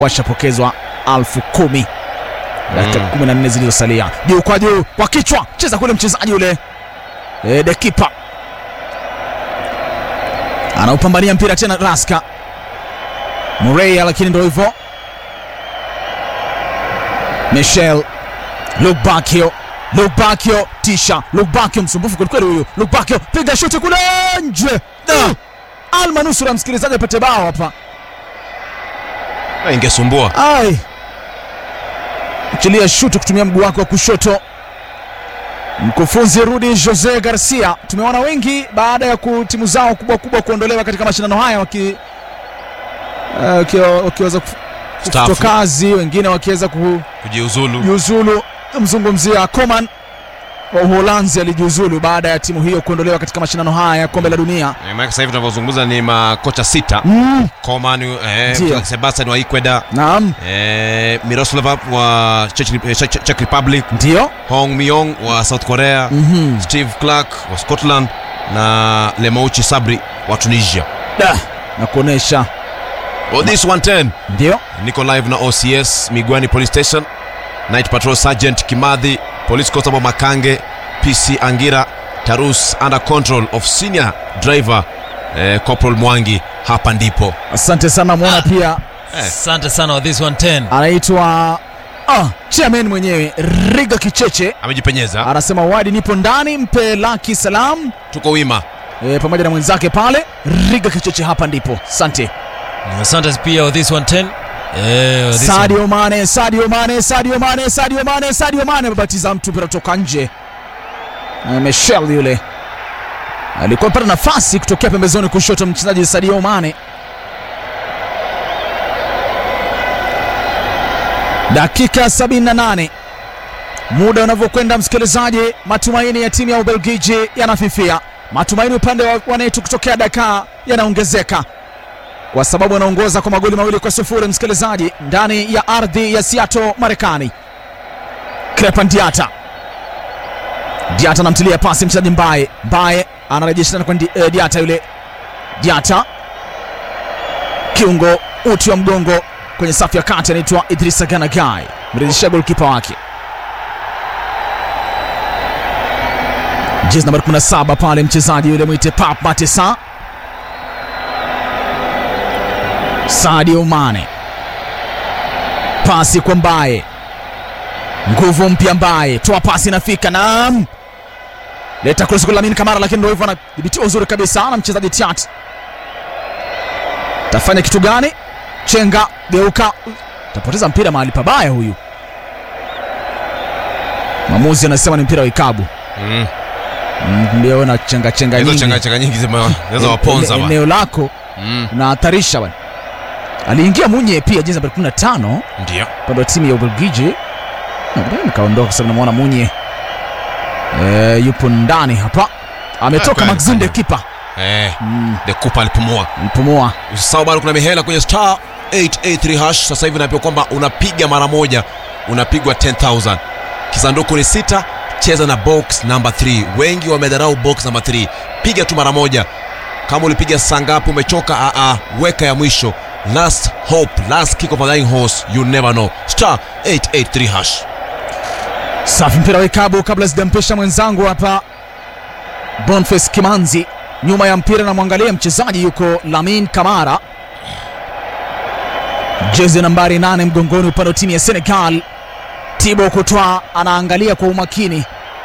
washapokezwa alfu kumi dakika Mm. kumi na nne zilizosalia. Juu kwa juu kwa kichwa, cheza kule mchezaji yule e, dekipa anaupambania mpira tena, Raska Mureya, lakini ndo hivyo. Michel Lubakio Lubakio tisha Lubakio msumbufu kwelikweli huyu Lubakio piga shuti kule nje Da! almanusura msikilizaji apate bao hapa Na ingesumbua ai achilia shuti kutumia mguu wake wa kushoto mkufunzi Rudi Jose Garcia tumeona wengi baada ya ku- timu zao kubwa kubwa kuondolewa katika mashindano haya waki eh, wakiwa- wakiweza kuf- Staafu. kufutwa kazi wengine wakiweza ku kujiuzulu. jiuzulu mzungumzia Coman wa Uholanzi alijiuzulu baada ya timu hiyo kuondolewa katika mashindano haya ya kombe la dunia. Eh, maana sasa hivi tunavyozungumza ni makocha sita Mm, Coman, eh, Ndio. Sebastian wa Ecuador, naam, eh, Miroslav wa Czech, eh, Czech, Czech Republic, ndio. Hong Myong wa South Korea, Mhm. Steve Clark wa Scotland na Lemouchi Sabri wa Tunisia. Da, na kuonesha Oh, this 110 ndio niko live na OCS Migwani Police Station, Night Patrol Sergeant Kimadhi, Police Constable Makange, PC Angira, Tarus under control of senior driver eh, Corporal Mwangi. Hapa ndipo asante sana. Mwona pia Asante sana wa this 110. anaitwa ah, chairman mwenyewe Riga Kicheche amejipenyeza, anasema wadi, nipo ndani, mpe laki salam tuko wima. e, pamoja na mwenzake pale Riga Kicheche, hapa ndipo. Asante Asante pia wa this 110. Eh, wa this one- Sadio Mane, Sadio Mane, Sadio Mane, Sadio Mane, Sadio Mane amebatiza mtu mpira kutoka nje. Eh, Michel yule alikuwa amepata nafasi kutokea pembezoni kushoto, mchezaji Sadio Mane. Dakika 78 muda unavyokwenda, msikilizaji, matumaini ya timu ya Ubelgiji yanafifia. Matumaini upande wa wanetu kutokea Dakar yanaongezeka kwa sababu anaongoza kwa magoli mawili kwa sufuri msikilizaji, ndani ya ardhi ya Seattle, Marekani. Crepan Diata, Diata anamtilia pasi mchezaji Mbaye, Mbaye anarejesha tena kwa Ndi- eh, Diata yule Diata, kiungo uti wa mgongo kwenye safu ya kati, anaitwa Idrissa Gana Guy, mrejeshea golkipa wake jezi nambari 17 pale, mchezaji yule mwite Pap Matesa Sadio Mane, pasi kwa Mbaye, nguvu mpya Mbaye, toa pasi inafika, naam, leta cross kwa Lamine Kamara, lakini ndio hivyo, anadhibitiwa uzuri kabisa na mchezaji Tiat. Tafanya kitu gani? Chenga, geuka, tapoteza mpira mahali pabaya huyu. Mwamuzi anasema ni mpira wa ikabu. Mm. Mm, Ndio na chenga chenga Hizo nyingi changa changa nyingi zime- zinaweza waponza Ene- bwana. eneo lako Mm. unahatarisha bwana. Aliingia Munye pia jezi nambari 15 Ndio. upande wa timu ya Ubelgiji. Na baadaye nikaondoka kwa sababu namwona Munye e, yupo ndani hapa, ametoka kweli, Maxime de kweli. kipa Eh, mm, the Cooper alipumua. mpumua Usisahau bado kuna mihela kwenye star 883 hash. Sasa hivi naambiwa kwamba unapiga mara moja unapigwa 10000. Kisanduku ni sita, cheza na box number 3. Wengi wamedharau box number 3. Piga tu mara moja. Kama ulipiga saa ngapi umechoka, a a weka ya mwisho. Last hope, last kick of a dying horse, you never know. Star 883 hash. safi. Mpira wa ikabu kabla sijampesha mwenzangu hapa Boniface Kimanzi nyuma ya mpira, namwangalia mchezaji yuko Lamin Kamara, jezi nambari 8 mgongoni, upande wa timu ya Senegal. Thibaut Courtois anaangalia kwa umakini,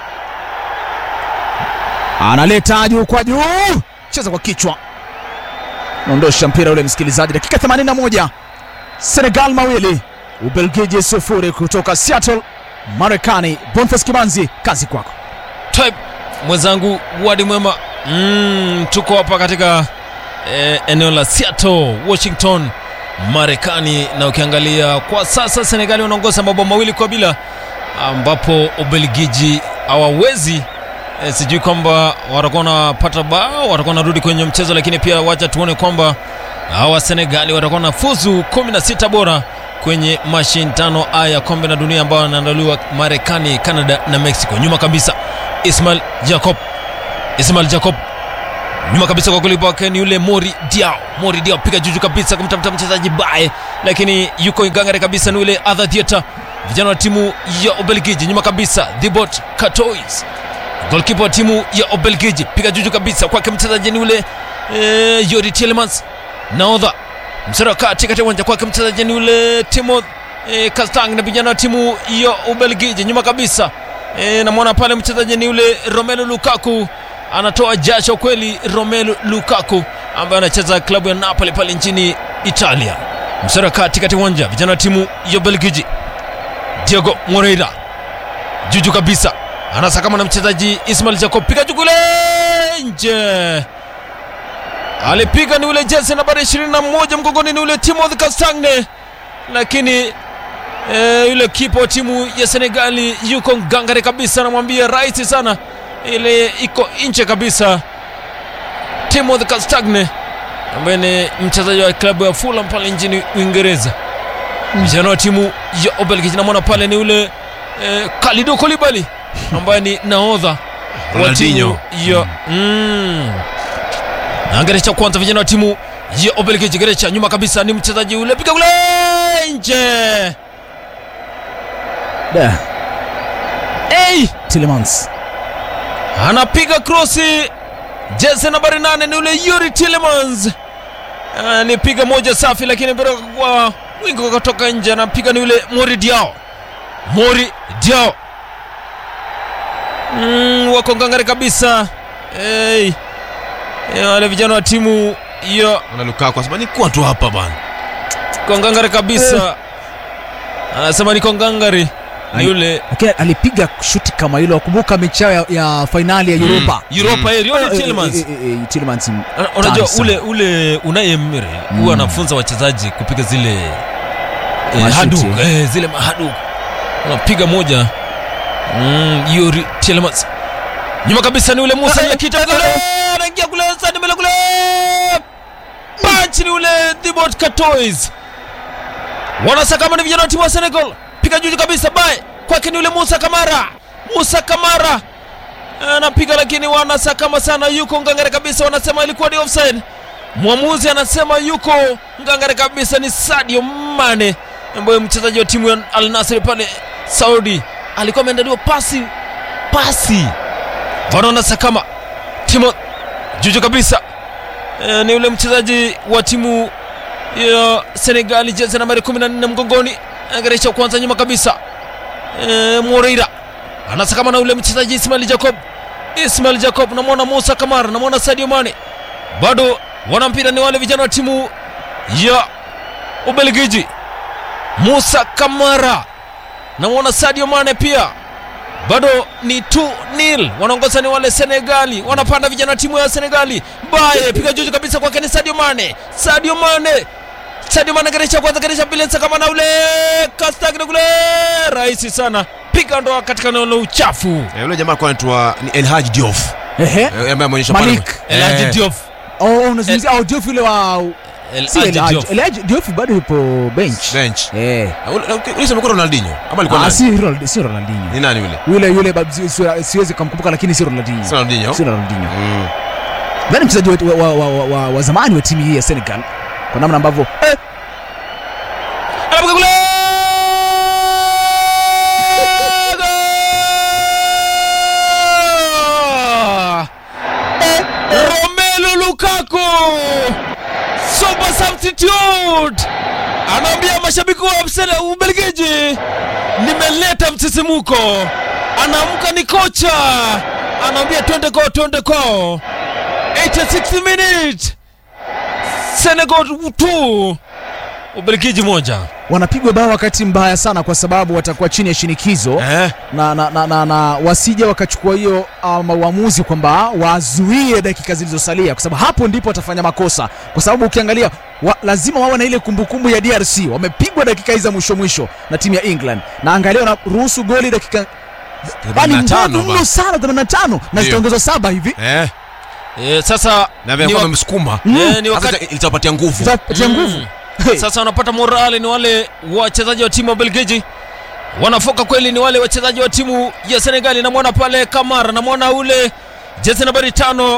analeta juu kwa juu, cheza kwa kichwa, naondosha mpira ule. Msikilizaji, dakika 81, Senegal mawili Ubelgiji sufuri, kutoka Seattle Marekani. Boniface Kimanzi, kazi kwako. Type mwenzangu wadi mwema mm, tuko hapa katika eh, eneo la Seattle, Washington, Marekani, na ukiangalia kwa sasa Senegali wanaongoza mabao mawili kwa bila, ambapo Ubelgiji hawawezi eh, sijui kwamba watakuwa wanapata bao, watakuwa wanarudi kwenye mchezo, lakini pia wacha tuone kwamba hawa Senegali watakuwa na fuzu 16 bora kwenye mashindano haya ya kombe la dunia ambayo yanaandaliwa Marekani, Canada na Mexico. Nyuma kabisa Ismail Jacob, Ismail Jacob nyuma kabisa kwa kulipa wake ni yule Mori Diao. Mori Diao piga juju kabisa kumtafuta mchezaji bae, lakini yuko ngangari kabisa ni yule Adha Theatre, vijana wa timu ya Ubelgiji. Nyuma kabisa Thibaut Courtois, golkipa wa timu ya Ubelgiji, piga juju kabisa kwake mchezaji ni yule eh, Yori Tielemans, nahodha msara wa kati katika uwanja kwake mchezaji ni yule Timoth eh, Kastang na vijana wa timu ya Ubelgiji. Nyuma kabisa eh, namwona pale mchezaji ni yule Romelu Lukaku anatoa jasho kweli Romelu Lukaku ambaye anacheza klabu ya Napoli pale nchini Italia. Msara kati katika uwanja vijana wa timu ya Belgiji, Diego Moreira juju kabisa anasakama na mchezaji Ismail Jacob, piga jukule nje, alipiga ni ule jezi nambari 21 mgongoni, ni ule Timothy Castagne, lakini e, yule kipa wa timu ya Senegali yuko ngangari kabisa, anamwambia rahisi sana ile iko nje kabisa. Timothy Castagne ambaye ni mchezaji wa klabu ya Fulham pale nchini Uingereza. Vijana wa timu ya Ubelgiji namwona pale ni ule eh, Kalidou Koulibaly ambaye ni nahodha wa timu Ronaldinho. ya mm. Na gerecha kwanza vijana wa timu ya Ubelgiji, gerecha nyuma kabisa ni mchezaji ule piga kule nje. Da, Hey! Tielemans anapiga krosi jezi nambari nane ni ule Yuri Tillemans anipiga moja safi, lakini mpira kwa wingi ukatoka nje. Anapiga ni ule Mori Diao, Mori Diao mm, wako ngangari kabisa hey. Eh, wale vijana wa timu ya na Lukaku asema nikuwa tu hapa bana. kwa ngangari kabisa, anasema niko ngangari ni Ai. yule lakini alipiga shuti kama hilo. Wakumbuka mechi yao ya, ya fainali ya Europa Europa mm. Yuri Eh, Tillemans eh, eh, eh, Tielemans m- Una- unajua Tani sana. ule ule Unai Emery huwa anafunza wachezaji kupiga zile eh, Mashuti. haduk eh, zile mahaduk unapiga moja mm, Yuri Tielemans nyuma kabisa ni ule Musa Eh, Yakita kule anaingia kule sadi mbele kule punch ni ule Thibaut Courtois wanasakama ni vijana wa timu wa Senegal piga juu kabisa bae kwake ni ule Musa Kamara Musa Kamara anapiga lakini wanasakama sana, yuko ngangare kabisa, wanasema ilikuwa ni offside. Mwamuzi anasema yuko ngangare kabisa, ni Sadio Mane ambaye mchezaji wa timu ya Al Nassr pale Saudi alikuwa ameandaliwa pasi pasi, wanaona sakama Timo juju kabisa e, ni ule mchezaji wa timu ya Senegali jezi nambari 14 mgongoni, angarisha kwanza nyuma kabisa e, Moreira anasakama na ule mchezaji Ismail Jacob. Ismail Jacob, namwona Musa Kamara, namwona Sadio Mane, bado wana mpira ni wale vijana wa timu ya Ubelgiji. Musa Kamara, namwona Sadio Mane pia, bado ni 2-0 wanaongoza ni wale Senegali, wanapanda vijana wa timu ya Senegali. Baye piga juju kabisa kwake ni Sadio Mane, Sadio Mane Sadio Mane geresha kwanza, geresha pili, kama na ule Castagne kule, rahisi sana, piga ndoa katika eneo la uchafu. Eh, yule jamaa alikuwa anaitwa ni El Hadji Diouf. Ehe. Eh, ambaye ameonyesha pale- Malik. El Hadji Eh, Diouf. Oh, unazungumzia oh, Diouf yule wa El si Hadji El Hadji. Diouf. El Hadji Diouf bado yupo bench. bench. Eh. Ah, ule- ule- Ule sema kwa Ronaldinho. Ama alikuwa Ah, nani? si Ronald- si Ronaldinho. Ni nani yule? Yule yule bab- si- si- siwezi kumkumbuka lakini si Ronaldinho. Si Ronaldinho. Si Ronaldinho. Mm. Nani mchezaji wa, wa, wa, wa, wa, wa zamani wa timu hii ya Senegal kwa namna ambavyo eh, Anapiga kule! Goal! Romelu Lukaku super substitute anaambia mashabiki wa Arsenal Ubelgiji, nimeleta msisimuko. Anaamka ni kocha, anaambia twende kwao, twende kwao. 86 minutes, Senegal 2 Ubelgiji moja. wanapigwa bao wakati mbaya sana kwa sababu watakuwa chini ya shinikizo Eh, na, na, na, na, na wasije wakachukua hiyo um, uamuzi kwamba wazuie dakika zilizosalia, kwa sababu hapo ndipo watafanya makosa, kwa sababu ukiangalia wa, lazima wawe na ile kumbukumbu ya DRC. Wamepigwa dakika hizi za mwisho mwisho na timu ya England, na angalia wanaruhusu goli dakika yani 85 ngumu mno ba. sana 85 na Ndio. zitaongezwa saba hivi Eh, E, sasa na vile ni, kwa wa, amemsukuma. Mm. e, ni Sasa wakati ita- itawapatia nguvu. zitapatia nguvu Hey. sasa wanapata morale ni wale wachezaji wa timu ya Belgiji wanafoka kweli, ni wale wachezaji wa timu ya Senegali. Namwona pale Kamara, namwona ule jezi nambari tano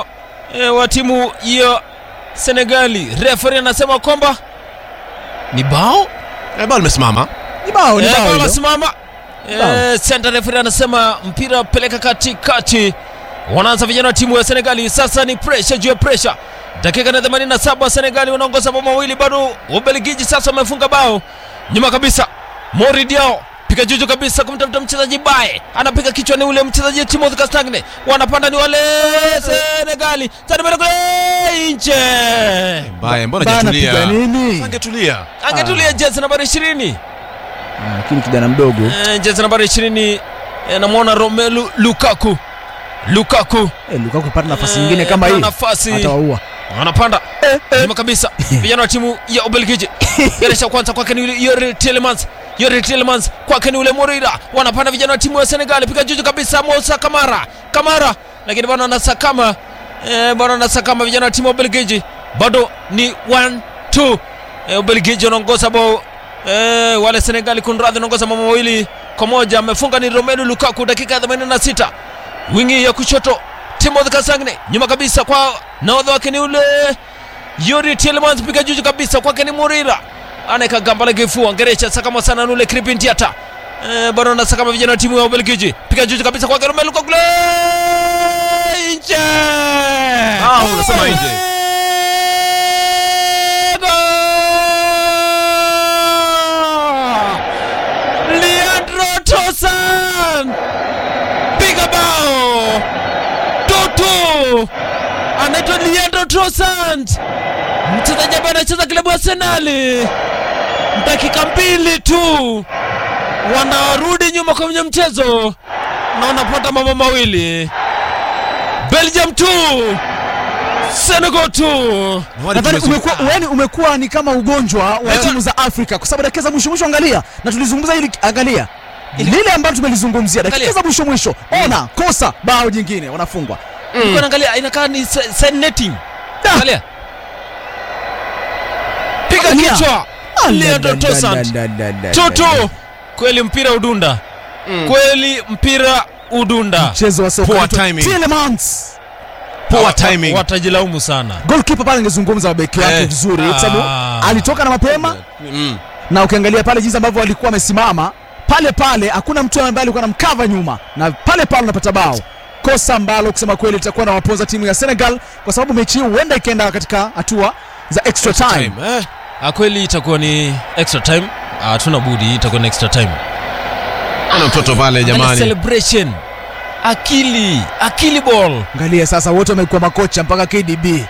e, wa timu ya Senegali. Referee anasema kwamba ni bao Eh, bao limesimama Ni bao, ni Eh, bao bao hilo. lasimama. Eh, center referee anasema mpira peleka katikati. Wanaanza vijana wa timu ya Senegali. Sasa ni pressure juu ya pressure. Dakika na 87 Senegali wanaongoza bao mawili bado. Ubelgiji sasa wamefunga bao. Nyuma kabisa. Mori Diao piga juju kabisa kumtafuta mchezaji Bae. Anapiga kichwa ni ule mchezaji Timothy Castagne. Wanapanda ni wale Senegali. Tani mbele kule nje. mbaya mbona Bana, hajatulia piga nini? angetulia Angetulia jezi nambari 20. Ah, Lakini kijana mdogo Eh, jezi nambari 20 eh, namwona Romelu Lukaku. Lukaku eh, Lukaku pata nafasi Eh, nyingine kama ana hii nafasi. atawaua. anapanda nyuma kabisa vijana wa timu ya Ubelgiji geresha kwanza kwake ni yule Yuri Tielemans Yuri Tielemans kwake ni ule Moreira wanapanda vijana wa timu ya Senegal piga juju kabisa Musa Kamara Kamara lakini bwana anasakama eh, bwana anasakama vijana wa timu ya Ubelgiji bado ni 1 2 eh, Ubelgiji wanaongoza bao eh, wale Senegali kunradhi wanaongoza mama mawili kwa moja amefunga ni Romelu Lukaku dakika ya 86 wingi ya kushoto Timothy Castagne nyuma kabisa kwa nahodha wake ni ule Yuri Tielemans piga juju kabisa kwake ni Murira anaweka gamba la kifua Ngerecha sakama sana nule Kripin Diata eh, bado anasakama vijana wa timu ya Ubelgiji piga juju kabisa kwake Romelu Lukaku kule nje Ah, unasema nje. Goal! Leandro Trossard piga bao tutu anaitwa Leandro Trossard mchezaji ambaye anacheza klabu ya Arsenal dakika mbili tu wanarudi nyuma kwenye mchezo na wanapata mambo mawili Belgium 2 Senegal 2 Nadhani umekuwa yani umekuwa ni kama ugonjwa wa Eh. timu za Afrika kwa sababu dakika za mwisho mwisho, angalia na tulizungumza hili, angalia lile ambalo tumelizungumzia dakika Angalia. za mwisho mwisho, ona kosa bao jingine wanafungwa. Nilikuwa naangalia inakaa ni se- side netting. Da. Angalia. Piga Angalia. kichwa. Leandro Trossard. Tutu. Kweli mpira udunda. Kweli mpira udunda. Mchezo wa soka Poor unaitwa timing. Tielemans. poor Wa- timing Watajilaumu sana. Goalkeeper pale angezungumza mabeki wake Eh. vizuri kwa sababu Ah. alitoka na mapema mm. na ukiangalia pale jinsi ambavyo walikuwa wamesimama pale pale, hakuna mtu ambaye alikuwa anamkava nyuma, na pale pale unapata bao, kosa ambalo kusema kweli litakuwa na waponza timu ya Senegal, kwa sababu mechi hii huenda ikaenda katika hatua za extra time. Time, eh. Ah, kweli itakuwa ni extra time. Ah, Hatuna budi itakuwa ni extra time. ana mtoto pale Angalia jamani celebration. Akili, akili ball. Angalia sasa, wote wamekuwa makocha mpaka KDB.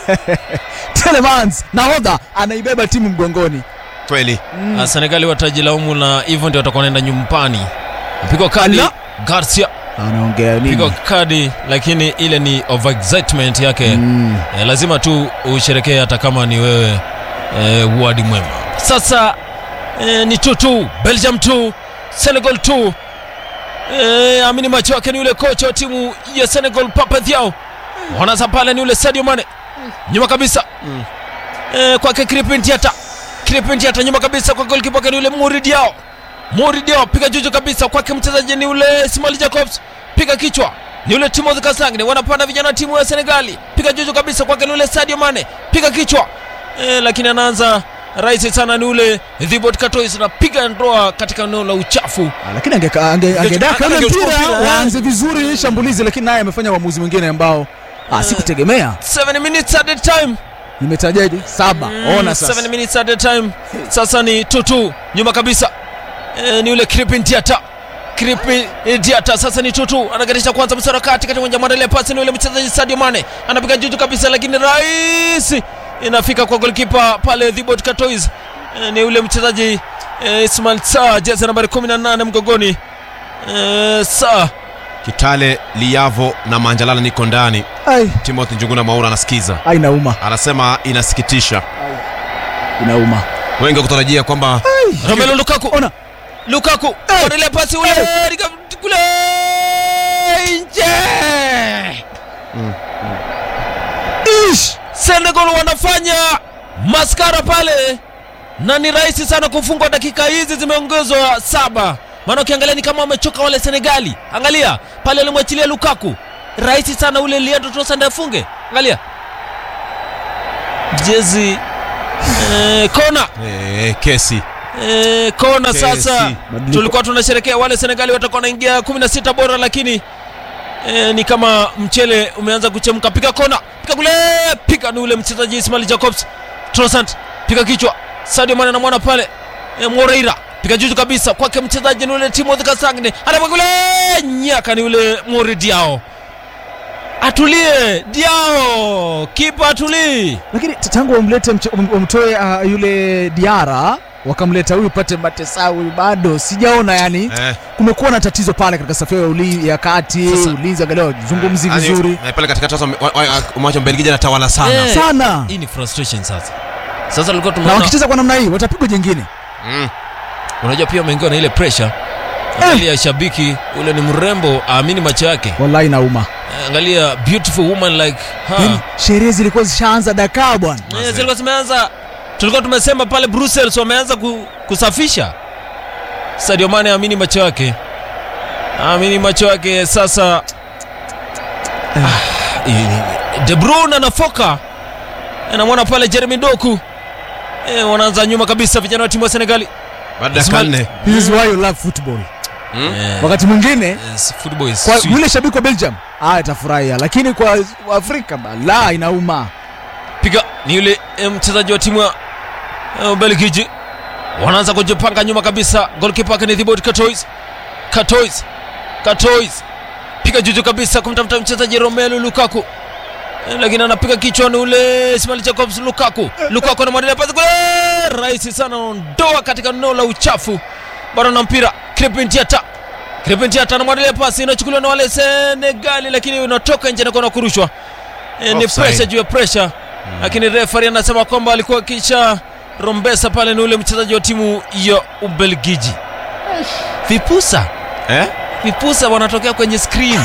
Telemans nahodha anaibeba timu mgongoni. kweli Ah, Senegali watajilaumu na hivyo ndio watakuwa wanaenda nyumbani. Pigwa kadi Ala. Garcia Anaongea pigwa nini? kadi lakini ile ni overexcitement yake Mm. eh, lazima tu usherekee hata kama ni wewe eh, wadi mwema sasa eh, ni 2-2 Belgium 2 Senegal 2 eh, amini macho yake ni yule kocha wa timu ya Senegal Papa Thiaw wanaza pale ni yule Sadio Mane nyuma kabisa eh, kwake Kripin Diata Kripin Diata nyuma kabisa kwa goalkeeper wake ni yule Mory Diaw Mory Diaw piga juju kabisa kwake mchezaji ni yule Ismail Jacobs piga kichwa ni yule Timothy Castagne wanapanda vijana wa timu ya Senegali piga juju kabisa kwake ni yule Sadio Mane piga kichwa eh, lakini anaanza rahisi sana ni ule Thibaut Courtois anapiga ndoa katika eneo la uchafu Ah, Lakini angeka- ange- angedaka ule angechukua mpira mpira, eh. waanze vizuri shambulizi, lakini naye amefanya uamuzi mwingine ambao ah, sikutegemea. 7 minutes at the time Nimetajaje? Saba. Ona sasa. 7 minutes at the time sasa ni tutu nyuma kabisa e, ni yule Kripin Diata Kripin Diata sasa ni tutu anagarisha kwanza msara kati kati uwanja mwandalia pasi ni yule mchezaji Sadio Mane anapiga juju kabisa lakini rahisi inafika kwa goalkeeper pale Thibaut Courtois e, ni yule mchezaji e, Ismail Sarr jezi nambari 18 mgongoni e, Sarr kitale liavo na manjalala niko ndani Ai, timothy njuguna maura anasikiza ai inauma. anasema inasikitisha Inauma. wengi wakutarajia kwamba Romelu Lukaku Ona. Lukaku anaendelea pasi ule Riga- kule nje. Ish! Senegal wanafanya maskara pale na ni rahisi sana kufungwa. Dakika hizi zimeongezwa saba, maana ukiangalia ni kama wamechoka wale Senegali. Angalia pale alimwachilia Lukaku, rahisi sana ule Leandro Trossard afunge. angalia jezi eh, kona Eh, kesi eh, kona Kesi. sasa Mabadiliko. tulikuwa tunasherekea wale senegali watakuwa wanaingia 16 bora lakini eh, ni kama mchele umeanza kuchemka piga kona piga kule piga ni ule mchezaji ismail jacobs trosant piga kichwa sadio mane anamwona pale eh, moreira piga juju kabisa kwake mchezaji ni ule timothy kasangne anapiga kule nyaka ni ule mori diao atulie diao kipa atulii lakini t- tangu wamlete mche- wam- wamtoe uh, yule diara wakamleta huyu pate matesau huyu bado sijaona yani eh, kumekuwa na tatizo pale katika safu ya uli- ya kati Sasa- ulinzi angalia zungumzi yani, vizuri eh, pale katikati sasa wa- wa- macho Mbelgiji anatawala sana Eh. sana hii ni frustration sasa sasa tulikuwa na tumeona wakicheza kwa namna hii watapigwa jengine Mm. unajua pia wameingiwa na ile pressure angalia shabiki ule ni mrembo aamini macho yake wallahi nauma Eh, angalia beautiful woman like yani her sherehe zilikuwa zishaanza dakaa bwana Eh, zilikuwa zimeanza tulikuwa tumesema pale brussels wameanza ku, kusafisha sadio mane aamini macho yake aamini macho yake sasa ah, i- de bruyne anafoka anamwona pale jeremy doku eh, wanaanza nyuma kabisa vijana wa timu ya senegali baada ya Ismail- karne this is why you love football Eh, wakati mwingine yes, football is kwa sweet. yule shabiki wa belgium ah, atafurahia lakini kwa afrika bala inauma piga ni yule eh, mchezaji wa timu ya eh, Ubelgiji wanaanza kujipanga nyuma kabisa. Goalkeeper wake ni Thibaut Courtois. Courtois. Courtois. Piga juju kabisa kumtafuta mchezaji Romelu Lukaku. Eh, Lakini anapiga kichwani ule Ismail Jacobs Lukaku. Lukaku anamwandalia pasi kule. Rahisi sana ondoa katika eneo la uchafu. Bado na mpira. Crepin Diata. Crepin Diata anamwandalia pasi inachukuliwa na wale Senegali lakini unatoka nje na kuna kurushwa. E, ni Offside. pressure juu ya pressure lakini referee anasema kwamba alikuwa kisha rombesa pale ni ule mchezaji wa timu ya Ubelgiji. Vipusa eh? vipusa wanatokea kwenye screen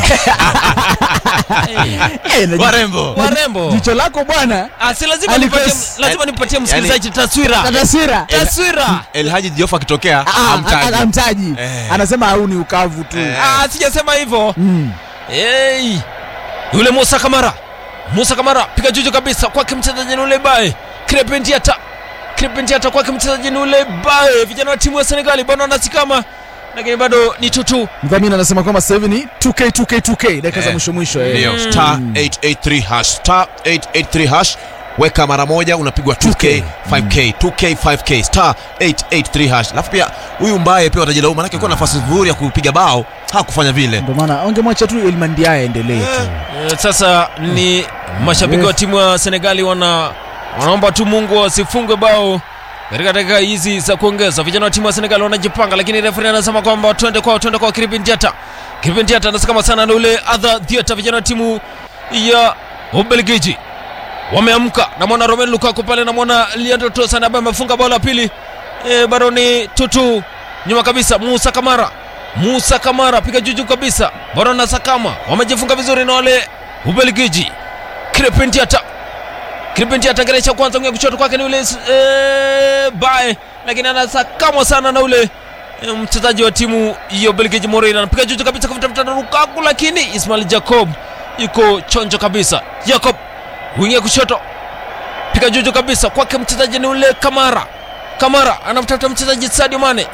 hey, Eh, na warembo warembo. jicho lako bwana Ah, si lazima Alikuwa- nipatie, lazima nipatie msikilizaji taswira tataswira taswira. El Haji Diouf akitokea hamtaji. amtaji Eh. anasema au ni ukavu tu Eh. Ah, sijasema hivyo. Mm. Hey, yule Musa Kamara, Musa Kamara piga juju kabisa kwake mchezaji ni ule bae Krepentiata, Krepentiata kwake mchezaji ni ule bae. Vijana wa timu ya Senegali bado wanasikama, lakini bado ni tutu. mdhamini anasema kwamba sasa hivi ni 2k 2k 2k dakika za Eh, mwisho mwisho eh. ndio star 883 hash star 883 hash weka mara moja unapigwa 2k 5k 2k 5k star 883 hash alafu pia huyu mbaye pia watajilaumu manake kuwa nafasi nzuri ya kupiga bao hakufanya vile ndio maana wangemwacha tu Elmandia aendelee tu Eh, Sasa ni mashabiki wa timu ya Senegali wana wanaomba tu Mungu wasifungwe bao katika dakika hizi za kuongeza. Vijana wa timu ya Senegali wanajipanga, lakini referee anasema kwamba twende kwao, twende kwa Kripin Diata. Kripin Diata anasema sana na ule adha Diata. Vijana wa timu ya Ubelgiji wameamka, namwona Romelu Lukaku pale, namwona Leandro Trossard ambaye amefunga bao la pili. E, bado ni tutu nyuma kabisa, Musa Kamara Musa Kamara piga juju kabisa, bado na Sakama wamejifunga vizuri na wale Ubelgiji. Krepentiata Krepentiata geresha kwanza ngea kushoto kwake ni ule e, bae, lakini anasakamwa sana na ule e, mchezaji wa timu ya Ubelgiji Moreira anapiga juju kabisa kumtafuta Lukaku, lakini Ismail Jacob yuko chonjo kabisa. Jacob wingia kushoto piga juju kabisa kwake mchezaji ni ule Kamara. Kamara anamtafuta mchezaji Sadio Mane.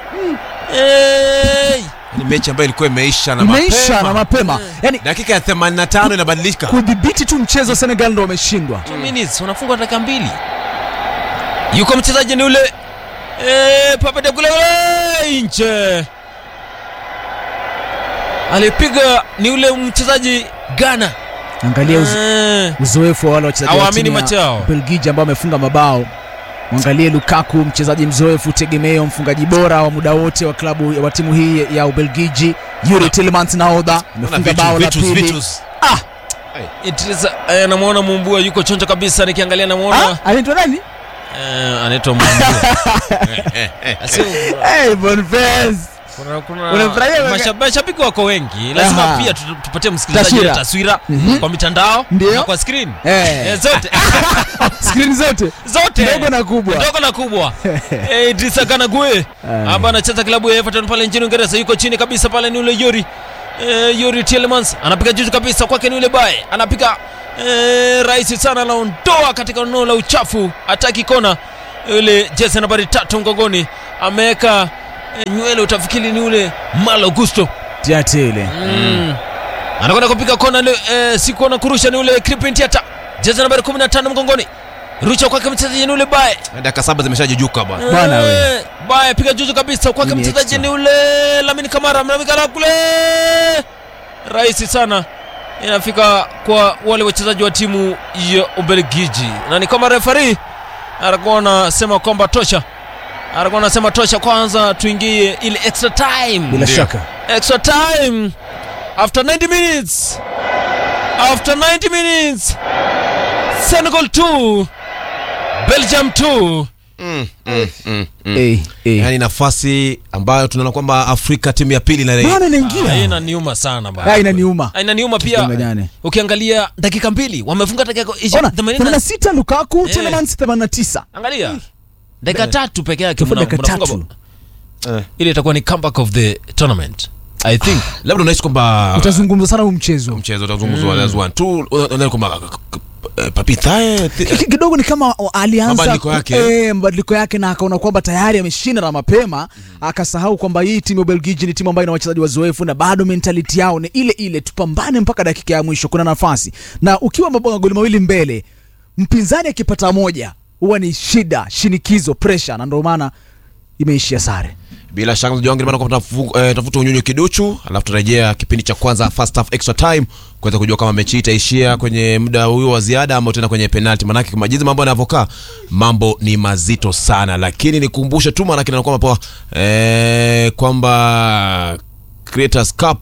Hey! ni mechi ambayo ilikuwa imeisha na imeisha mapema. na mapema yani dakika ya 85 inabadilika kudhibiti tu mchezo Senegal ndo wameshindwa Two minutes wanafungwa dakika mbili. Yuko mchezaji ni ule eh, Pape de Gule ule nje. Alipiga ni ule mchezaji Ghana. angalia uz Eh, uzoefu wa wale wachezaji wa Hawaamini timu macho ya yao. Belgiji ambao wamefunga mabao mwangalie Lukaku mchezaji mzoefu tegemeo mfungaji bora wa muda wote wa klabu wa timu hii ya Ubelgiji Yuri Tielemans nahodha Kuna amefunga vitu- bao la vitus- pili vitus. Idrisa eh, namuona Mumbua yuko chonjo kabisa nikiangalia namuona Ah, anaitwa nani eh, anaitwa Mumbua. Asi- hey, Boniface kuna, kuna Unafurahia wewe? masha- mashabiki wako wengi lazima Aha. pia tu- tupatie msikilizaji Taswira. ile taswira Mhm. kwa mitandao Ndio. na kwa screen Eh. eh, zote skrini zote zote ndogo na kubwa ndogo na kubwa eh, Idrisa Kanague Eh. ambaye anacheza klabu ya Everton pale nchini Uingereza yuko chini kabisa pale ni ule Yuri eh, Yuri Tielemans anapiga juu kabisa kwake ni ule bae anapiga e, rahisi sana anaondoa katika eneo la uchafu hataki kona yule jezi nambari tatu mgongoni ameweka e, nywele utafikiri ni ule malo gusto Tiati ile mm. anakwenda kupiga kona le, e, si kona kurusha ni ule Crispin Tiata jezi nambari 15 mgongoni rusha kwake mchezaji ni ule bae dakika saba zimeshajujuka bwana Bwana we. Eh, bae piga juju kabisa kwake Ni mchezaji extra. ni ule Lamine Kamara mnamikala kule rahisi sana inafika kwa wale wachezaji wa timu ya Ubelgiji na ni kama refari alikuwa anasema kwamba tosha alikuwa anasema tosha kwanza tuingie ile extra time bila Ndio. shaka extra time after 90 minutes after 90 minutes Senegal 2 Belgium 2 mm, mm, mm, mm. Eh, eh. yaani nafasi ambayo tunaona kwamba afrika timu ya pili na Bwana Ah, inaingia inaniuma sana bana. Ah, inaniuma Ah, inaniuma pia Tusidanganyane. ukiangalia dakika mbili wamefunga dakika ishirini- ona themanini na- 86 Lukaku Eh. Telemans 89 angalia dakika tatu peke yake Tofauti mna- dakika mnafunga tatu. bao. Eh. ile itakuwa ni comeback of the tournament i think labda unahisi kwamba utazungumza sana huu mchezo mchezo utazungumzwa mm. one tu unaona kwamba eh, papita eh, thi- Ki- kidogo ni kama o- alianza Mabadiliko ku- yake. eh, mabadiliko yake na akaona kwamba tayari ameshinda na mapema akasahau kwamba hii timu ya Ubelgiji ni timu ambayo ina wachezaji wazoefu na bado mentality yao ni ile ile, tupambane mpaka dakika ya mwisho, kuna nafasi. Na ukiwa mabao magoli mawili mbele, mpinzani akipata moja huwa ni shida, shinikizo, pressure, na ndio maana imeishia sare. bila shaka mchezaji wangu kwamba tafu- eh, tafuta unyunyu kiduchu alafu turejea kipindi cha kwanza first half extra time kuweza kujua kama mechi hii itaishia kwenye muda huo wa ziada ama tena kwenye penalty manake kwa jinsi mambo yanavyokaa mambo ni mazito sana lakini nikumbushe tu manake naona kwamba poa eh, kwamba Creators Cup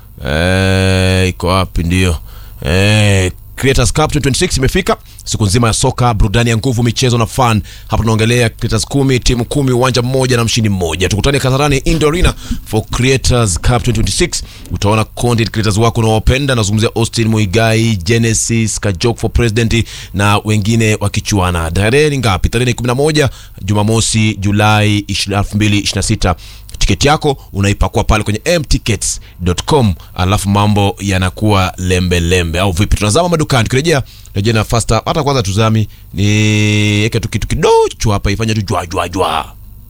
eh, iko wapi ndio eh, Creators Cup 2026 imefika siku nzima ya soka burudani ya nguvu michezo na fun hapa tunaongelea Creators kumi timu kumi uwanja mmoja na mshindi mmoja tukutane Kasarani Indoor Arena for Creators Cup 2026 utaona content creators wako unaowapenda nazungumzia Austin Muigai Genesis Kajok for President na wengine wakichuana tarehe ni ngapi tarehe ni 11 Jumamosi Julai 2026 tiketi yako unaipakua pale kwenye mtickets.com alafu mambo yanakuwa lembe lembe au vipi tunazama madukani tukirejea rejea na fasta hata kwanza tuzami ni eke tu kitu kidocho hapa ifanye tu jwa jwa jwa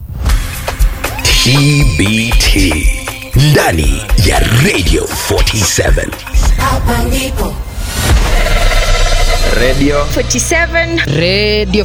TBT ndani ya Radio 47 Hapa ndipo 47 Radio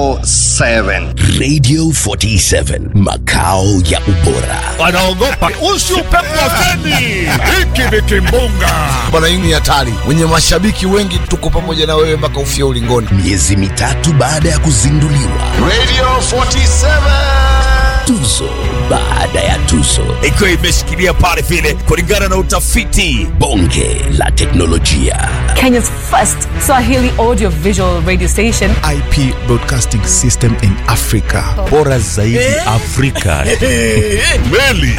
47 makao ya ubora. wanaogopa usi upepo wa feni hiki ni kimbunga bwana hii ni hatari wenye mashabiki wengi tuko pamoja na wewe mpaka ufia ulingoni Miezi mitatu baada ya kuzinduliwa, radio 47 tuzo baada ya tuzo, ikiwa imeshikilia pale vile kulingana na utafiti bonge la teknolojia, Kenya's first Swahili audio visual radio station. IP Broadcasting System in Africa. Bora zaidi Afrika. meli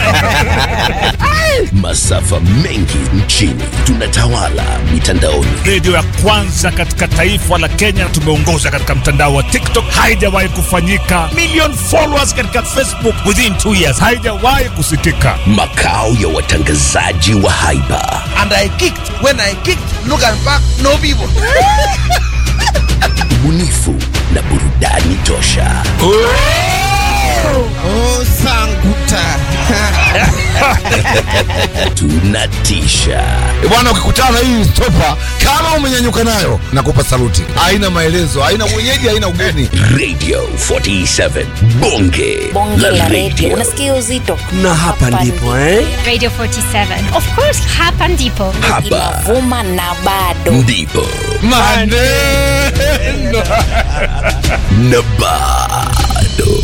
masafa mengi nchini, tunatawala mitandaoni. redio ya kwanza katika taifa la kenya tumeongoza katika mtandao wa tiktok haijawahi kufanyika million followers katika facebook within two years haijawahi kusikika makao ya watangazaji wa haiba ubunifu na burudani tosha tunatisha E bwana ukikutana na hii stopa kama umenyanyuka nayo nakupa saluti haina maelezo haina mwenyeji haina ugeni radio 47 bonge, bonge la radio. radio Unasikia uzito na hapa ndipo eh? radio 47 of course hapa ndipo hapa inavuma na bado ndipo maneno na bado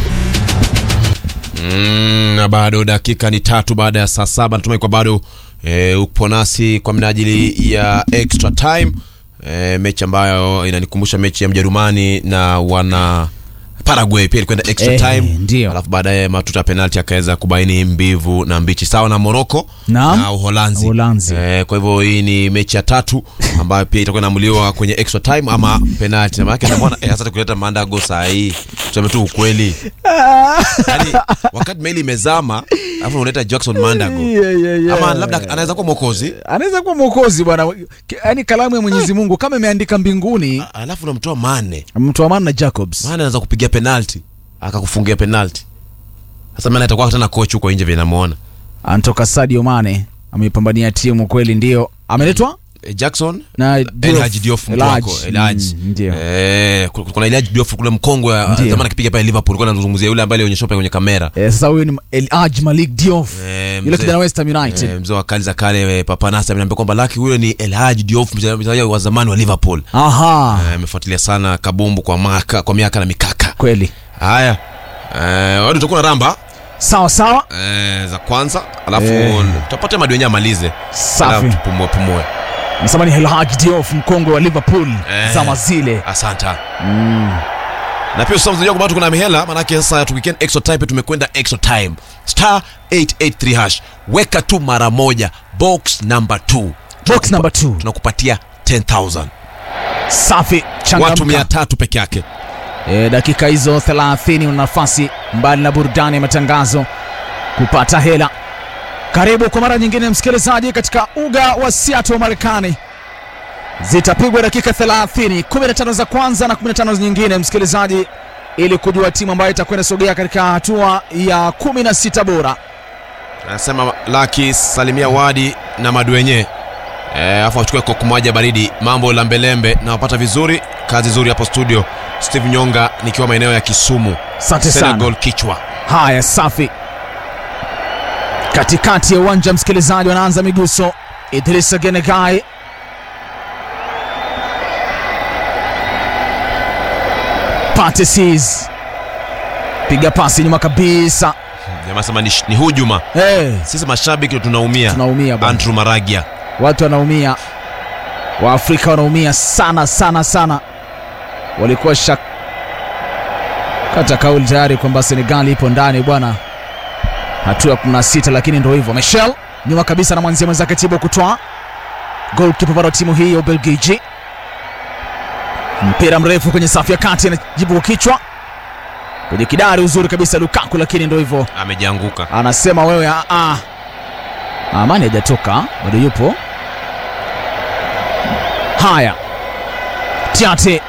Mm, na bado dakika ni tatu baada ya saa saba natumai kwa bado e, upo nasi kwa minajili ya extra time e, mechi ambayo inanikumbusha mechi ya mjerumani na wana Paraguay pia ilikwenda extra Eh, time ndio. alafu baadaye matuta ya penalti akaweza kubaini mbivu na mbichi sawa na Morocco Naam. na Uholanzi. Uholanzi. Eh, kwa hivyo hii ni mechi ya tatu ambayo pia itakuwa inaamuliwa kwenye extra time ama penalti. Maana yake naona eh, sasa tukuleta Mandago saa hii tuseme tu ukweli. Yaani wakati meli imezama alafu unaleta Jackson Mandago. Yeah, yeah, yeah. Ama labda anaweza kuwa mwokozi anaweza kuwa mwokozi bwana yaani kalamu ya mwenyezi mungu kama imeandika mbinguni alafu unamtoa Mane. mtu amana na jacobs Mane anaweza kupigia penalti akakufungia penalti. Sasa Mane atakuwa tena coach huko nje vile namuona. anatoka sadio mane ameipambania timu kweli ndio ameletwa Eh, Jackson na El Diouf. Hadji Diouf mtu El wako Hadji. El Hadji. Mm, ndio Eh, ku- kuna El Hadji Diouf kule mkongwe wa- Ndio. zamani akipiga pale Liverpool kwa anazungumzia yule ambaye alionyeshwa pale kwenye kamera. Eh, sasa huyu ni El Hadji Malik Diouf Eh, yule mzee- kijana West Ham United Eh, mzee wa kali za kale eh, Papa Nasa ameniambia kwamba Lucky huyo ni El Hadji Diouf mchezaji wa zamani wa Liverpool. aha Eh, amefuatilia sana kabumbu kwa maka, kwa miaka na mikaka. kweli Haya. Eh, wadu tutakuwa na ramba sawa sawa eh, za kwanza alafu Eh. tutapata madwenye amalize. Safi. Alafu tupumue pumue. nasema ni El Hadji Diouf mkongwe wa Liverpool Eh. zama zile Asanta. Na pia usisahau mchezaji kwamba tuko na mihela manake sasa tukiken extra time pia tumekwenda extra time. Star 883 hash. Weka tu mara moja box number 2. box number 2 Tunakupatia 10000. safi Watu changamka 300 peke yake. e, dakika hizo 30 una nafasi mbali na burudani ya matangazo kupata hela karibu kwa mara nyingine msikilizaji katika uga wa Seattle Marekani zitapigwa dakika 30 15 za kwanza na 15 nyingine msikilizaji ili kujua timu ambayo itakwenda sogea katika hatua ya 16 bora Anasema Lucky salimia Wadi na Madwenye. Eh, afu achukue koku moja baridi. Mambo lambelembe na wapata vizuri. Kazi nzuri hapo studio. Steve Nyonga nikiwa maeneo ya Kisumu. asante sana Senegal kichwa. Haya, safi. Katikati ya uwanja msikilizaji, wanaanza miguso. Idrisa Genegai Patesis piga pasi nyuma kabisa. Jamaa sema ni, ni hujuma. Hey, Sisi mashabiki ndio tunaumia. tunaumia bwana, Andrew Maragia. watu wanaumia, Waafrika wanaumia sana sana sana. Walikuwa shak kata kauli tayari kwamba Senegal ipo ndani bwana, hatua ya 16, lakini ndio hivyo. Michel nyuma kabisa na mwanzia mwenzake Thibaut Courtois, goalkeeper bado wa timu hii ya Ubelgiji. Mpira mrefu kwenye safu ya kati, anajibu kwa kichwa kwenye kidari, uzuri kabisa Lukaku, lakini ndio hivyo Amejianguka. anasema wewe a a amani hajatoka bado yupo haya tiate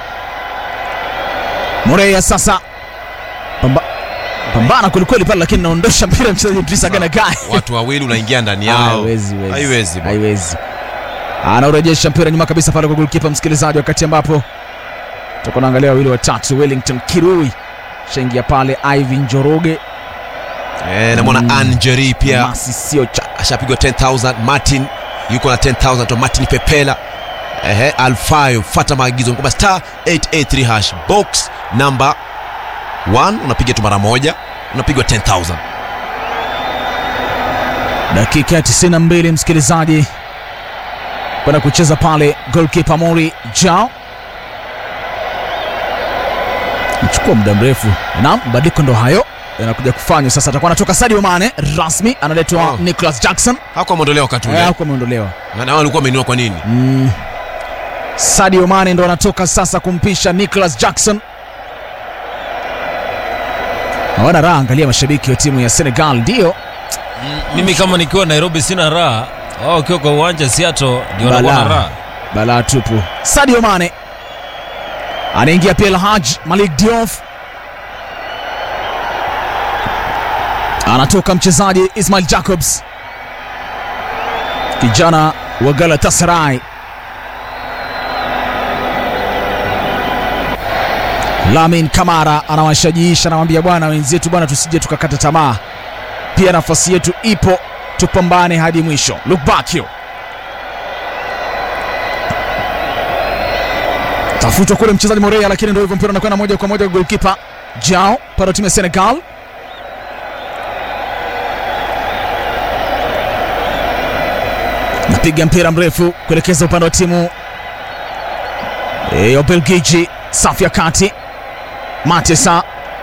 moreya sasa Pamba, pambana kwelikweli pale lakini naondosha mpira mchezaji Idrissa Gana Gueye Watu wawili unaingia ndani yao. haiwezi wezi. Haiwezi. bwana. haiwezi anaurejesha mpira nyuma kabisa pale kwa golikipa msikilizaji wakati ambapo tutakuwa naangalia wawili watatu Wellington Kirui shaingia pale Ivan Njoroge Eh, namwona Mm. Anjeri pia Masi sio cha ashapigwa 10000 Martin yuko na 10000 to Martin Pepela ehe Alfayo fuata maagizo kwamba star 883 hash box number 1 unapiga tu mara moja unapigwa 10000 dakika ya 92 msikilizaji kwenda kucheza pale golkipa mori jao mchukua muda mrefu na mabadiliko ndo hayo yanakuja kufanywa sasa atakuwa anatoka sadio mane rasmi analetwa Oh. nicholas jackson hakuwa ameondolewa wakati ule hakuwa ameondolewa na nao walikuwa wameinua kwa nini mm. sadio mane ndo anatoka sasa kumpisha nicholas jackson hawana raha angalia mashabiki wa timu ya senegal ndio mimi kama nikiwa nairobi sina raha wao wakiwa kwa uwanja siato ndio wanakuwa na Balaa. raha balaa tupu sadio mane anaingia pia Elhaj malik diof anatoka mchezaji ismail jacobs kijana wa galatasaray lamin kamara anawashajiisha anawambia bwana wenzetu bwana tusije tukakata tamaa pia nafasi yetu ipo tupambane hadi mwisho lukbakio tafutwa kule mchezaji Morea, lakini ndio hivyo, mpira unakwenda moja kwa moja kwa golkipa Jao para timu ya Senegal. Napiga mpira mrefu kuelekeza upande wa timu eh, ya Ubelgiji, safu ya kati. Matesa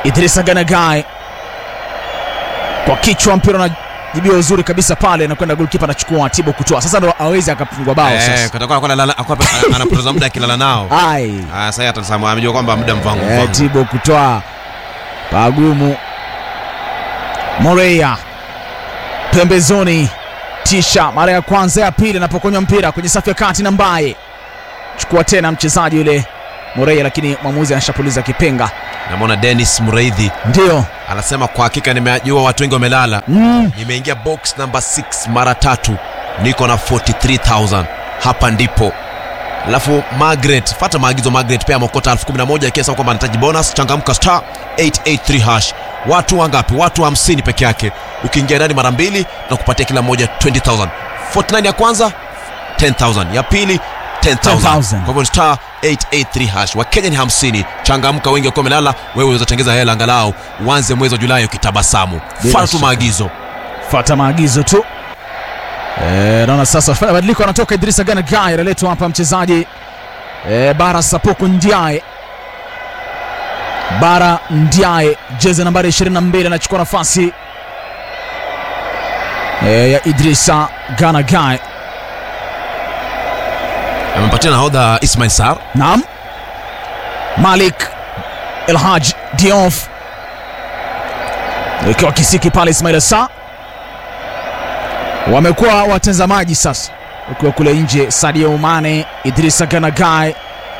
Idrisa Ganagai kwa kichwa, mpira unajibiwa uzuri kabisa pale, na kwenda golikipa anachukua Tibo kutoa. Sasa ndo awezi akafungwa bao Eh, sasa. kutakuwa anakuwa analala- akuwa- anapoteza muda akilala nao. Ai, Ah, sasa atasema amejua kwamba muda mvangu eh, mvangu. Tibo kutoa pagumu. Moreya pembezoni, tisha mara ya kwanza, ya pili anapokonywa mpira kwenye safu ya kati na Mbaye chukua tena mchezaji yule Moreya, lakini mwamuzi anashapuliza kipenga. Namwona Dennis Mreithi Ndio anasema kwa hakika nimejua watu wengi wamelala. mm. Nimeingia box number 6 mara tatu, niko na 43000 hapa ndipo. Alafu Margaret, fata maagizo Margaret, pea mokota 11011 akiasa kwamba anahitaji bonus. Changamka star 883 hash. Watu wangapi? Watu 50 peke yake. Ukiingia ndani mara mbili na kupatia kila mmoja 20000. 49 ya kwanza 10000, ya pili 10000. 10,000. Kwa hivyo ni star 883 hash. Wakenya ni 50. Changamka, wengi wakiwa wamelala, wewe unaweza tengeza hela angalau uanze mwezi wa Julai ukitabasamu. Bila Fata tu shaka. maagizo. fata maagizo tu. Eh, naona sasa fanya badiliko, anatoka Idrisa Gana Gai, analetwa hapa mchezaji eh, Bara Sapoko Ndiaye. Bara Ndiaye, jezi nambari 22, anachukua nafasi eh, ya Idrisa Gana Gai. amempatia nahodha Ismail Sar Naam, Malik Elhaj Diouf ikiwa kisiki pale, Ismail Sa wamekuwa watazamaji sasa, ukiwa kule nje Sadio Mane, Idrisa Ganagai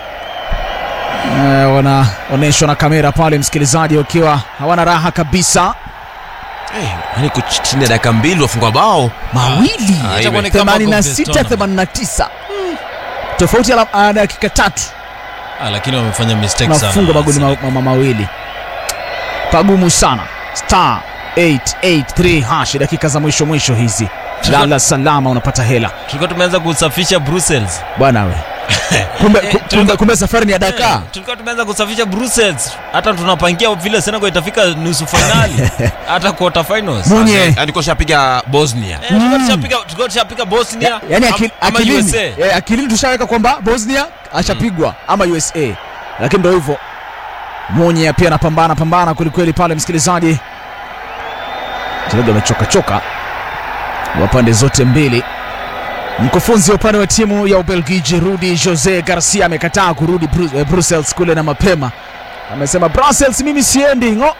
eh, wanaonyeshwa na kamera pale, msikilizaji, wakiwa hawana raha kabisa. yani chini ya dakika mbili wafunga bao Mawili Ah, Itakuwa ni ime- kama 86 Conference tournament. 89 tofauti ya la- ah, dakika tatu Ah, lakini wamefanya mistake sana. nafunga magoli ma, ma, ma, mawili pagumu sana star 883 hash dakika za mwisho mwisho hizi lala salama unapata hela Tulikuwa tumeanza kusafisha Brussels. bwana we kumbe, Eh, ku- kumbe, kumbe safari ni ya Eh, Dakar tulikuwa tumeanza kusafisha Brussels. Hata tunapangia vile Senegal itafika nusu finali. Hata quarter finals. Munye yani kwa shapiga Bosnia Eh, tulikuwa tushapiga tulikuwa tushapiga Bosnia yani am- akil, ama akilini, USA. eh, akilini tushaweka kwamba Bosnia ashapigwa ama USA lakini ndo hivyo Munye pia anapambana pambana kwelikweli pale msikilizaji mchezaji amechoka choka wa pande zote mbili mkufunzi wa upande wa timu ya Ubelgiji Rudi Jose Garcia amekataa kurudi Bru eh, Brussels kule na mapema amesema Brussels mimi siendi ngo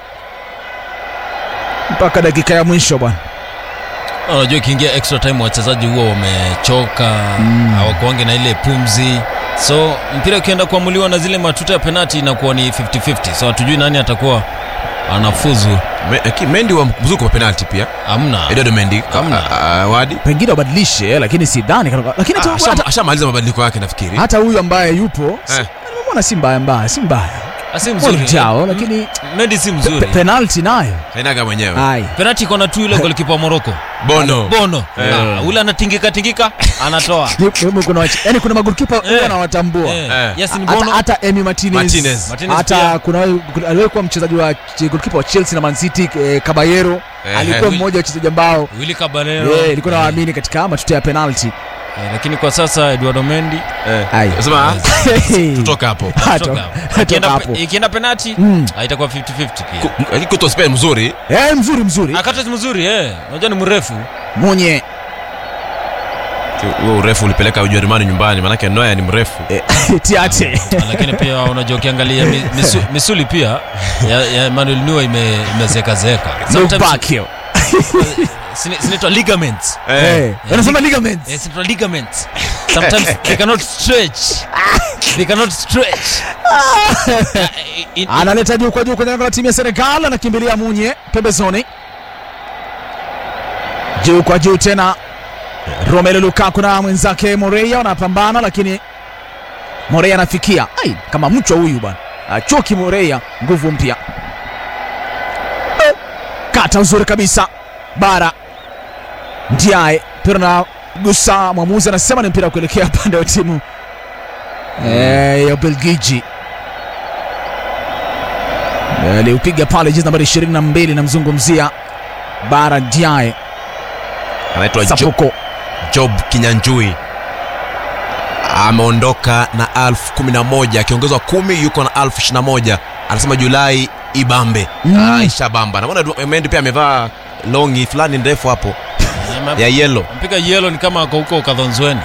mpaka dakika ya mwisho bwana Unajua ikiingia extra time wachezaji huwa wamechoka, hawakuange na ile pumzi. So mpira ukienda kuamuliwa na zile matuta ya penalti inakuwa ni 50-50. So hatujui nani atakuwa anafuzu. Me- aki- Mendy wa mzuko wa penalti pia Hamna. Eduardo Mendy Hamna. Ah, ah, wadi pengine wabadilishe eh, lakini sidhani kana- lakini hata- Ah, asha- hata- ashamaliza mabadiliko yake nafikiri hata huyu ambaye yupo si- Eh. nimemwona si mbaya mbaya si mbaya Si mzuri. jao lakini Mendy si pe- mzuri. penalti nayo hainaga mwenyewe ai Penalti iko na tu yule golikipa wa Morocco. Bono Bono. Eh. Ah, ule anatingika tingika anatoa. Ni- ni- kuna wache- yani kuna magolikipa huwa nawatambua Eh, Eh. Yasin hata Bono. hata Emi Martinez, Martinez. Martinez hata pia. kuna kuna- aliwahi kuwa mchezaji wa ch- golikipa wa Chelsea na Man City eh, Caballero Eh, alikuwa eh. mmoja wa wachezaji ambao Willy Caballero. eh, ilikuwa nawaamini katika matuta ya penalti Eh, lakini kwa sasa Eduardo Mendy ai sema tutoka hapo Hato- toka. hatoka Ikienda hapo pe- ikienda penalti Mm. ah, itakuwa 50-50 pia. Ku- lakini kuto Spain mzuri eh, mzuri mzuri Akatas mzuri eh. Unajua ni mrefu. Munye huo urefu ulipeleka Ujerumani nyumbani manake Neuer ni mrefu eh, tiate lakini pia unajua ukiangalia mi- misu, misuli pia ya, ya Emmanuel Neuer ime, imezekazeka look back here sinaitwa ligaments eh wanasema ligaments Eh, zinaitwa ligaments sometimes they cannot stretch they cannot stretch Eh, in- analeta juu kwa juu kwenye lango la timu ya Senegal, anakimbilia Munye pembezoni, juu kwa juu tena. Romelu Lukaku na mwenzake Moreira wanapambana, lakini Moreira anafikia ai, kama mchwa huyu bwana, achoki Moreira, nguvu mpya, Eh, kata uzuri kabisa, bara Ndiaye mpira na gusa, mwamuzi anasema ni mpira wa kuelekea upande wa timu eh, ya Ubelgiji aliupiga pale jezi nambari 22 namzungumzia bara Ndiaye anaitwa Jo- Sapoko Job Kinyanjui ameondoka na elfu kumi na moja akiongezwa kumi yuko na elfu ishirini na moja anasema Julai ibambe Mm. ah, ishabamba naona Du- Mendy pia amevaa longi fulani ndefu hapo ya yellow mpiga yelo ni kama ako huko kadhonzweni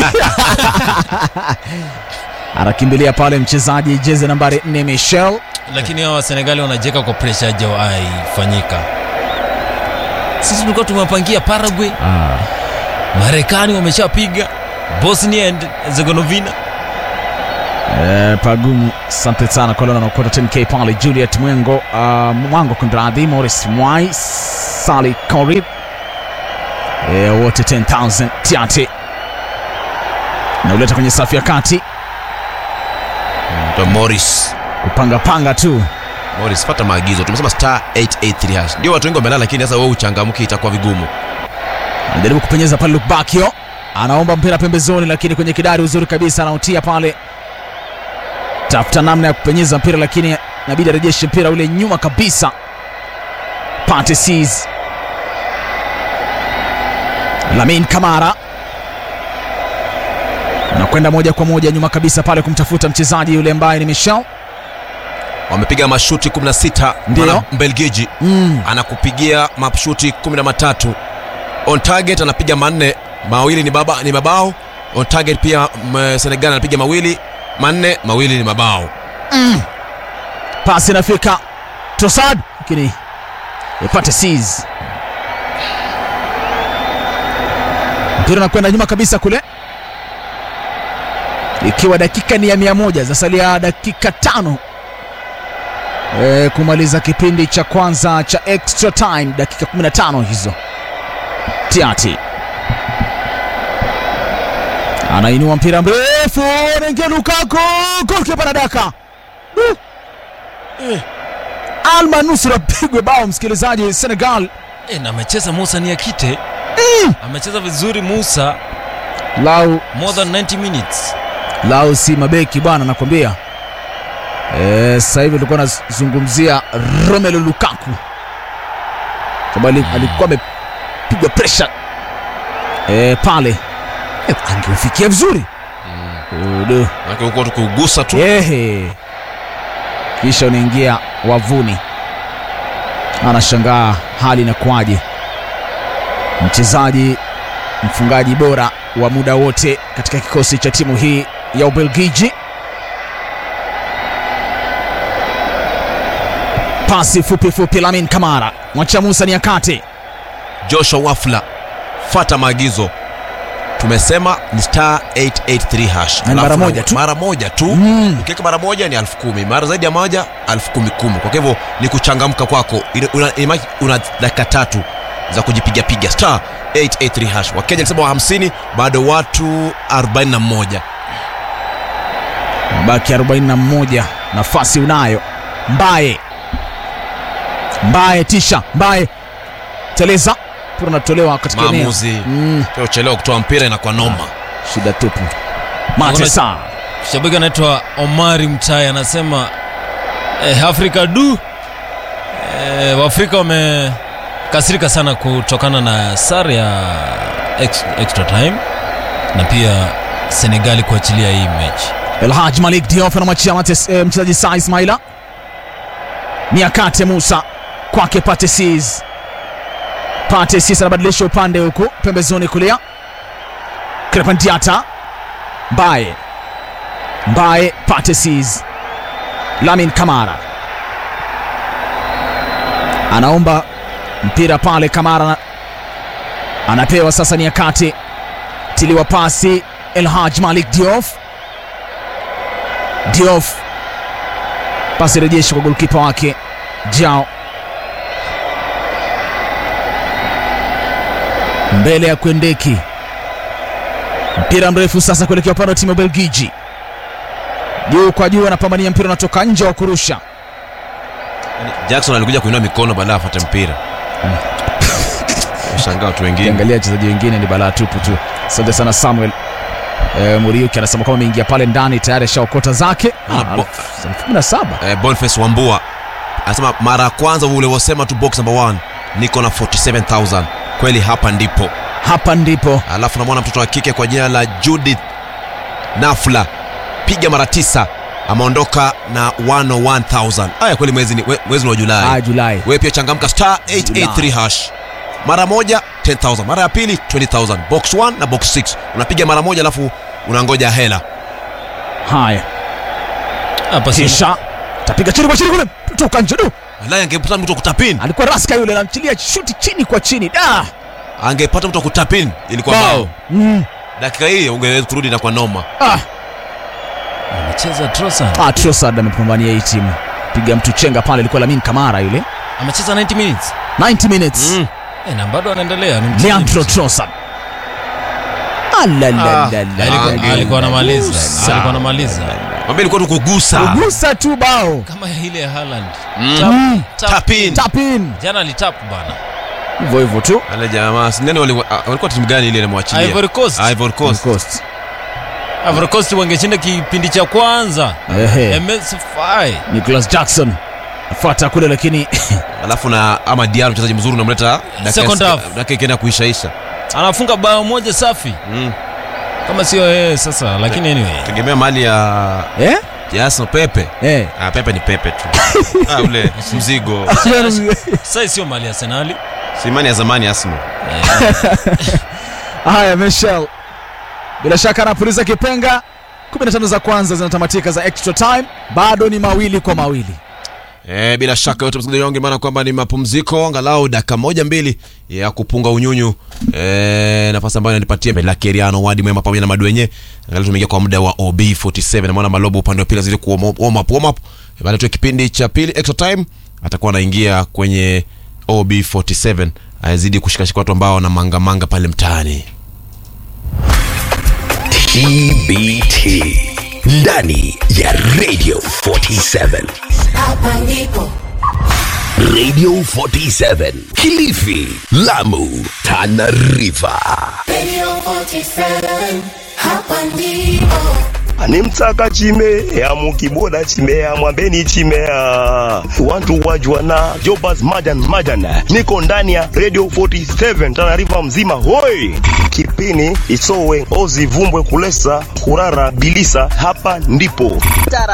anakimbilia pale mchezaji jezi nambari 4 Michel lakini hawa Senegali wanajeka kwa presha hajawahi fanyika. Sisi tulikuwa tumewapangia Paraguay, Marekani wameshapiga Bosnia and Herzegovina. Eh, pagumu asante sana kolona naokota 10k pale juliet mwengo uh, mwango kundradhi morris mwai sali corib eh, wote 10000 tiati nauleta kwenye safu ya kati Ndo Morris kupangapanga tu Morris fata maagizo tumesema star 883 hash ndio watu wengi wamelala lakini sasa wewe uchangamke itakuwa vigumu anajaribu kupenyeza pale lukbakio anaomba mpira pembezoni lakini kwenye kidari uzuri kabisa anautia pale tafuta namna ya kupenyeza mpira lakini inabidi arejeshe mpira ule nyuma kabisa pate sees lamin kamara anakwenda moja kwa moja nyuma kabisa pale kumtafuta mchezaji yule ambaye ni michel wamepiga mashuti 16 Ndio. Mwana mbelgiji mm. anakupigia mashuti 13 on target anapiga manne mawili ni, baba, ni mabao on target pia m, senegal anapiga mawili manne mawili ni mabao pasi inafika tosad lakini ipate sees mpira unakwenda nyuma kabisa kule ikiwa dakika ni ya mia moja zasalia dakika tano e, kumaliza kipindi cha kwanza cha extra time dakika 15 hizo tiati anainua mpira mrefu naingia lukako golkipa nadaka alma nusura pigwe bao msikilizaji senegal E, na amecheza Musa Niakite amecheza vizuri Musa, lau more than 90 minutes. lau si mabeki bwana nakwambia Eh, sasa hivi tulikuwa nazungumzia romelu lukaku sababu ali- alikuwa amepigwa presha e, pale e, angeufikia vizuri Udu. Manake huko tu kugusa tu Ehe. kisha unaingia wavuni anashangaa hali inakuwaje mchezaji mfungaji bora wa muda wote katika kikosi cha timu hii ya ubelgiji pasi fupi fupi lamin kamara mwacha musa ni akate joshua wafla fata maagizo tumesema ni star 883 hash Na ni mara Alafu moja tu. mara moja tu Mm. ukiweka mara moja ni elfu kumi mara zaidi ya moja elfu kumi kumi kwa hivyo ni kuchangamka kwako Ile- una, una, una dakika tatu za kujipigapiga star 883 hash wakenya alisema wa 50 bado watu 41 baki 41 nafasi unayo mbaye mbaye tisha mbaye teleza mpira unatolewa katika eneo maamuzi mm, pia uchelewa kutoa mpira inakuwa noma shida tupu matesa Shabiki anaitwa Omari Mtai anasema eh, Afrika du eh, Waafrika wamekasirika sana kutokana na sare ya ex, extra time na pia Senegali kuachilia hii mechi. elhaj malik diof anamwachia Mates- eh, mchezaji saa ismaila niakate musa kwake patesis patesis anabadilisha upande huku pembezoni kulia krepandiata mbaye mbaye patesis lamin kamara anaomba mpira pale kamara ana- anapewa sasa niakate tiliwa pasi elhaj malik diof Diouf pasi rejeshi kwa golkipa wake Jao mbele ya Kwendeki, mpira mrefu sasa kuelekea upande wa timu ya Belgiji, juu kwa juu, anapambania mpira unatoka nje wa kurusha. jackson alikuja kuinua mikono baada afate mpira shangaa watu wengine Ukiangalia wachezaji wengine ni balaa tupu tu. Asante sana Samuel e, Muriuki anasema kwamba ameingia pale ndani tayari ashaokota zake Ah, Ah, bo- elfu- elfu kumi na saba eh, Boniface Wambua anasema mara ya kwanza ulivyosema tu box number 1 niko na 47000 kweli hapa ndipo hapa ndipo alafu namwona mtoto wa kike kwa jina la Judith Nafla piga mara tisa ameondoka na 101000 haya kweli mwezi ni, we- mwezi ni wa julai Ah, Julai. wewe pia changamka star 883 hash mara moja 10000 mara ya pili 20000 box 1 na box 6 unapiga mara moja alafu unangoja hela Haya, hapa si kisha tapiga chini kwa chini kule, toka nje du. wallahi angepata mtu wa kutapin Alikuwa raska yule, anamchilia shuti chini kwa chini da. angepata mtu wa kutapin ilikuwa bao Mm. dakika hii ungeweza kurudi na kwa noma Ah, amecheza Trossard ah, Trossard amepambania hii timu, piga mtu chenga pale, ilikuwa Lamin Kamara yule, amecheza 90 minutes 90 minutes Mm. eh, na bado anaendelea ni mchezaji Leandro mzuri. Trossard. Alalalala. Alikuwa- alikuwa anamaliza Gusa. alikuwa anamaliza mwambie ilikuwa tu kugusa Gusa tu bao. kama ile ya Haaland Mm. Mm. Tap, tap. tapin Tap in. jana alitap bana Hivyo hivyo tu. ale jamaa si nani wali- ah, walikuwa timu gani ile inamwachilia Ivory Coast. Ivory Coast Coast. Ivory Coast wangeshinda kipindi cha kwanza Ehe. MSFI Nicholas Jackson afuata kule lakini alafu na ama Diallo mchezaji mzuri unamleta dakika- Second half. dakika ikienda kuishaisha anafunga bao moja safi mm. kama sio yeye sasa lakini anyway tegemea mali ya eh? ya Arsenal Pepe Eh. ah, Pepe ni Pepe tu ah, ule mzigo sasa sio mali ya Arsenal si imani ya zamani ya Arsenal Haya, Michel bila shaka anapuliza kipenga. 15 za kwanza zinatamatika za extra time, bado ni mawili kwa mawili. Eh, bila shaka yote msikilizaji wangu, maana kwamba ni mapumziko angalau dakika moja mbili ya kupunga unyunyu eh, nafasi ambayo inanipatia Melakeriano Wadi Mwema pamoja na Madwenye. Angalau tumeingia kwa muda wa OB47 na maana Malobo upande wa pili azidi ku warm up warm up, warm up. Baada tu kipindi cha pili extra time atakuwa anaingia kwenye OB47 azidi kushikashika watu ambao wana manga manga pale mtaani. TBT ndani ya Radio 47 Hapa ndipo Radio 47 Kilifi, Lamu, Tana River. Radio 47. Hapa ndipo animtsaka chimea mukiboda chimea mwambeni chimea wantu wajwana jobas majan majan niko ndani ya radio 47 tanarifa mzima hoi kipini isowe ozivumbwe kulesa kurara bilisa hapa ndipo Tara